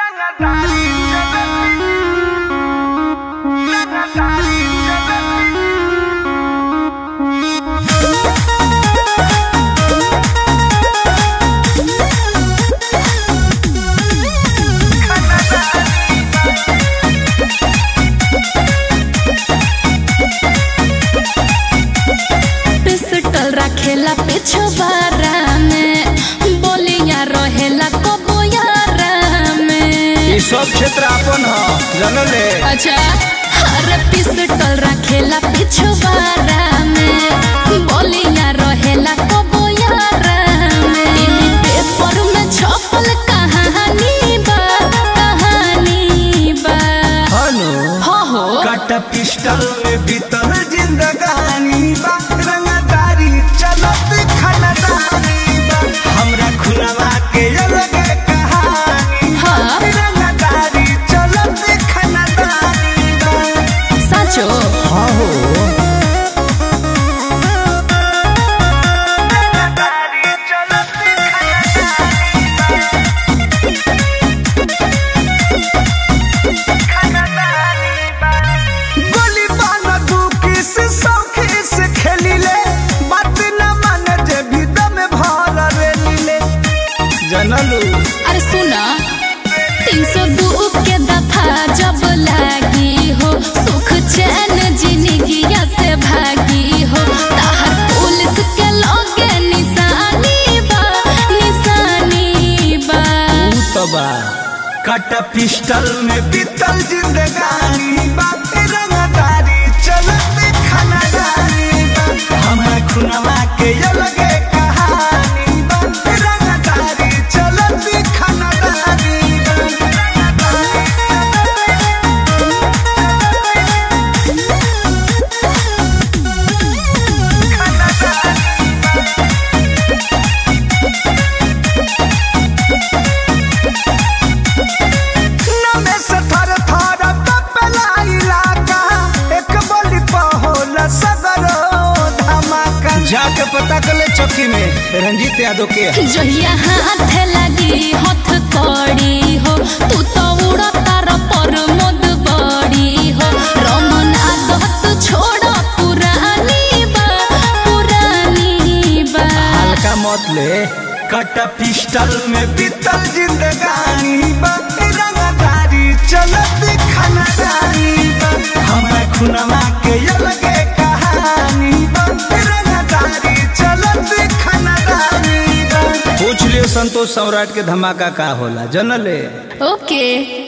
Pistol रखेला पिछवारा में बोलिया रहेला कबोयारा में ई सब क्षेत्र अपन ह जानले अच्छा हर पिस्टल रखेला पिछवारा में बोलिया रहेला कबोयारा में टीवी पेपर में छपल कहानी बा कहानी बा हनु हो हो कट पिस्टल में बीतल जिंदगानी बा रंगदारी चलत खनदानी बा हमरा खुलवा के अलग कहानी बा हाँ। रंगदारी चलत खनदानी बा साचो हाँ हो गोली बाना तू किस सौखी से खेली ले बात न मान जे भी दम भर रेली ले जनलू अरे सुना तीन सौ दू के दफा जब लागी हो सुख चैन जिंदगिया से भागी हो ताहर पुलिस के लोगे निशानी बा निशानी बा तबा कट पिस्टल में बीतल जिंदगानी बात रंगदारी चलत खनदारी बा हमर खुनवा के अलग कहानी बा रंगदारी चलत खनदारी बा नमे से थर थर कपेला इलाका एक बोली पहोल सदरो धमाका जाके पता कर ले चौकी में रंजीत यादव के है। जहिया हाथ लगी हथ कड़ी हो तू तो उड़ा तार पर मोद बड़ी हो रमन आदत छोड़ पुरानी बा पुरानी बा हल्का मत ले कट पिस्टल में बीतल जिंदगानी बा रंगदारी चलत खनदारी बा हमर खुनवा के अलग कहानी बा रंगदारी चलत खनदारी बा पूछ लियो संतोष सम्राट के धमाका का होला जनले ओके